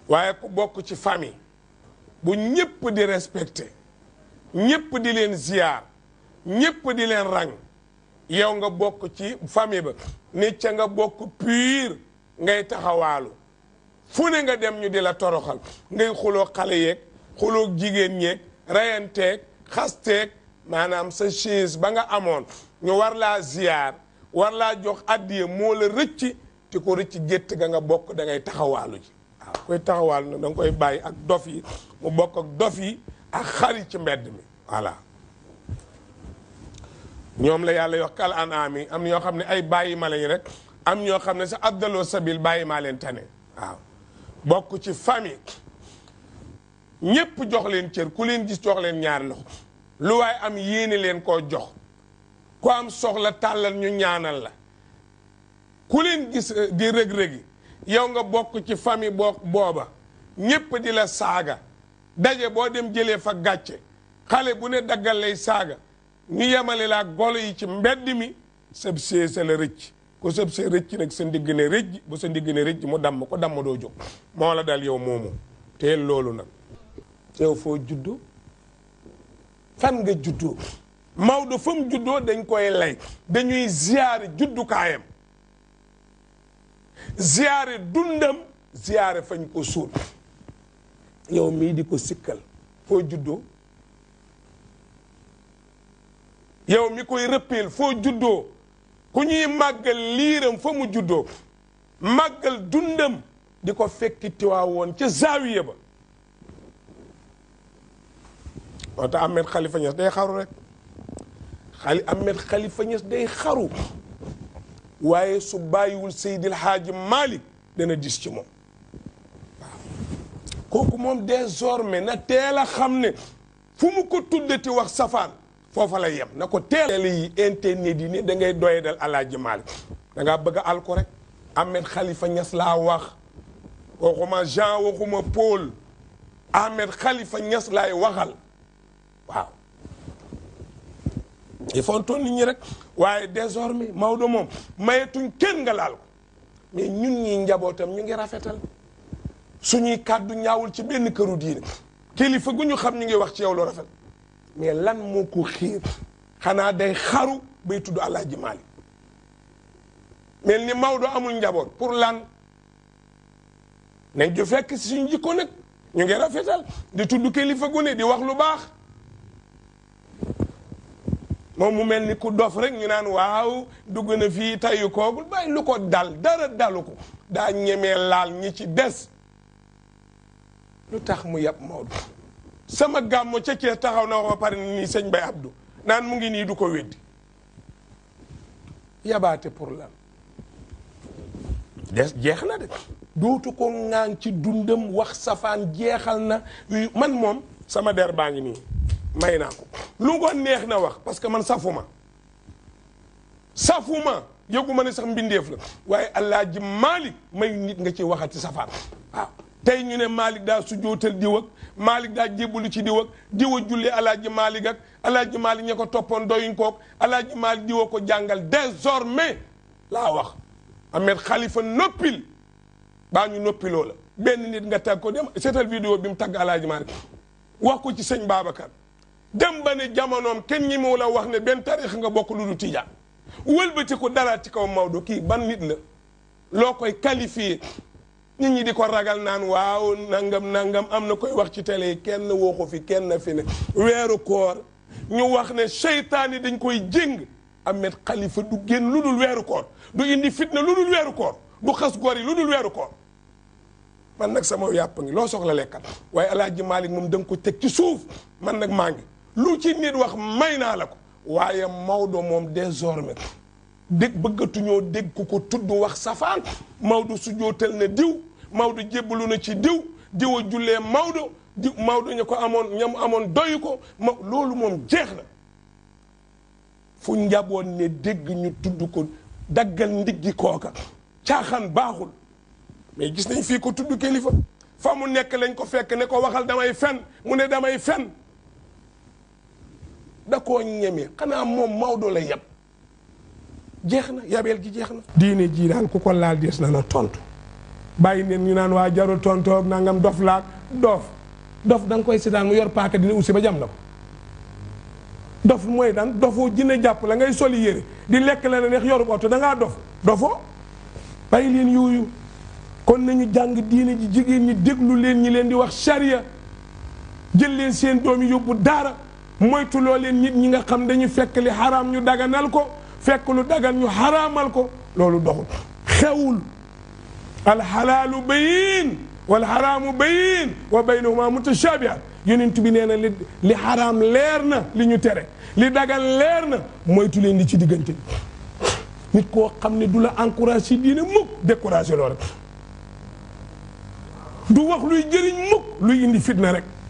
waaye ku bokk ci famille bu ñépp di respecté ñépp di leen ziyaar ñépp di leen rang yow nga bokk ci famille ba nit ca nga bokk pur ngay taxawaalu fu ne nga dem ñu di la toroxal ngay xuloo xale yeeg xuloo jigéen ñeeg reyanteeg xasteeg maanaam sa chaise ba nga amoon ñu war laa ziyaar war laa jox addiye moo la rëcc te ko rëcc gétt ga nga bokk da ngay taxawaalu ji waaw koy taxawaalu nag da nga koy bàyyi ak dof yi mu bokk ak dof yi ak xari ci mbedd mi voilà ñoom la yàlla yox kal an ami am ñoo xam ne ay bàyyi ma lañ rek am ñoo xam ne sa abdaloo sabil bàyyi maa leen tane waaw bokk ci famille ñépp jox leen cër ku leen gis jox leen ñaari loxo lu waaye am yéene leen koo jox ku am soxla tàllal ñu ñaanal la ku leen gis di rëg-rëgi yow nga bokk ci famille boo booba ñépp di la saaga daje boo dem jëlee fa gàcce xale bu ne daggal lay saaga ñu yemale laa golo yi ci mbedd mi sëb see sa la rëcc ku sëb see rëcc nag sa ndigg ne rëcc bu sa ndigg ne rëcc mu damm ko damm doo jóg moo la dal yow moomu teel loolu nag yow foo juddoo fan nga juddoo Maodo fa mu juddoo dañ koy lay dañuy ziyaare juddukaayam ziyaare dundam ziyaare fañ ko suul yow mii di ko sikkal foo juddoo yow mi koy rëppeel foo juddoo ku ñuy màggal liiram fa mu juddoo màggal dundam di ko fekki tiwaawoon ca zaawiya ba moo tax Ahmed Khalifa Niass day xaru rek xali Ahmed Khalifa Niass day xaru waaye su bàyyiwul Seydil Hadji Malick dana dis ci moom waaw kooku moom désormais na teel a xam ne fu mu ko tuddati wax safaan foofa la yem na ko teel yi internet yi ne da ngay doye dal Alaaji Malick da ngaa bëgg a al ko rek Ahmed Khalifa Niass laa wax waxuma Jean waxuma Paul Ahmed Khalifa Niass laay waxal waaw il faut toon nit ñi rek waaye désormais Maodo moom mayetuñ kenn nga laal ko mais ñun ñi njabootam ñu ngi rafetal suñuy kàddu ñaawul ci benn këru diine kilifa gu ñu xam ñu ngi wax ci yow lu rafet mais lan moo ko xiir xanaa day xaru bay tudd Alaaji Maalik mel ni Maodo amul njaboot pour lan nañ ju fekk si suñu jikko nag ñu ngi rafetal di tudd kilifa gu ne di wax lu baax moom mu mel ni ku dof rek ñu naan waaw dugg na fii tayu koogul bàyyi lu ko dal dara dalu ko daa ñemee laal ñi ci des lu tax mu yab Maodo sama gàmmo ca Cees taxaw na wax ba pare nii sëñ Bay Abdou naan mu ngi nii du ko weddi yabaate pour lan des jeex na de dootu ko ŋaan ci dundam wax safaan jeexal na man moom sama der baa ngi nii may naa ko lu ko neex na wax parce que man safuma safuma yëguma ne sax mbindeef la waaye Alaaji Malick may nit nga ci waxati safaan waaw tey ñu ne Malick daa sujootal diw ak Malick daa jébbalu ci diw ak diw a jullee Alaaji Malick ak Alaaji Malick ña ko toppoon doyuñ kook Alaaji Malick diw a ko jàngal désormais laa wax Ahmed Khalifa noppil baa ñu noppiloo la benn nit nga tag ko dem seetal vidéo bi mu tagg Alaaji Malick wax ko ci sëñ Babacar dem ba ne jamonoom kenn ñi mu la wax ne benn tarix nga bokk lu du tijaan wëlbati ko dalaat ci kaw Maodo kii ban nit la loo koy qualifié nit ñi di ko ragal naan waaw nangam nangam am na koy wax ci télé yi kenn waxu fi kenn fi ne weeru koor ñu wax ne seytaane dañ koy jéng Ahmed Khalifa du génn lu dul weeru koor du indi fitna lu dul weeru koor du xas góor yi lu dul weeru koor man nag sama yàpp ngi loo soxla lekkal waaye Alaaji Malick moom da nga ko teg ci suuf man nag maa ngi lu ci nit wax may naa la ko waaye Maodo moom désormais dégg bëggatuñoo dégg ku ko tudd wax safaan Maodo su jootal na diw Maodo jébbalu na ci diw diw a jullee Maodo diw Maodo ñu ko amoon ñam amoon doyu ko ma loolu moom jeex na fu njaboon ne dégg ñu tudd ko daggal ndiggi kooka caaxaan baaxul mais gis nañ fii ko tudd kilifa fa mu nekk lañ ko fekk ne ko waxal damay fen mu ne damay fen da koo ñeme xanaa moom Maodo la yab jeex na yabeel gi jeex na. diine jii daal ku ko laal dees na la tontu bàyyi neen ñu naan waa jarul tontoog nangam dof laak dof dof da nga koy seetaan mu yor paaka dina ussi ba jam la ko dof mooy daan dofoo jinne jàpp la ngay soli yére di lekk la ne neex yorub oto da ngaa dof dofoo bàyyi leen yooyu kon nañu jàng diine ji jigéen ñi déglu leen ñi leen di wax charia jël leen seen doom yi yóbbu daara moytuloo leen nit ñi nga xam dañu fekk li xaraam ñu daganal ko fekk lu dagan ñu xaraamal ko loolu doxul xewul alxalaalu bayin wal xaraamu bayin wa baynahuma mutashabihat yonent bi nee na li li xaraam leer na li ñu tere li dagan leer na moytu leen di ci diggante nit koo xam ne du la encouragé ci diine mukk découragé loo rek du wax luy jëriñ mukk luy indi fitna rek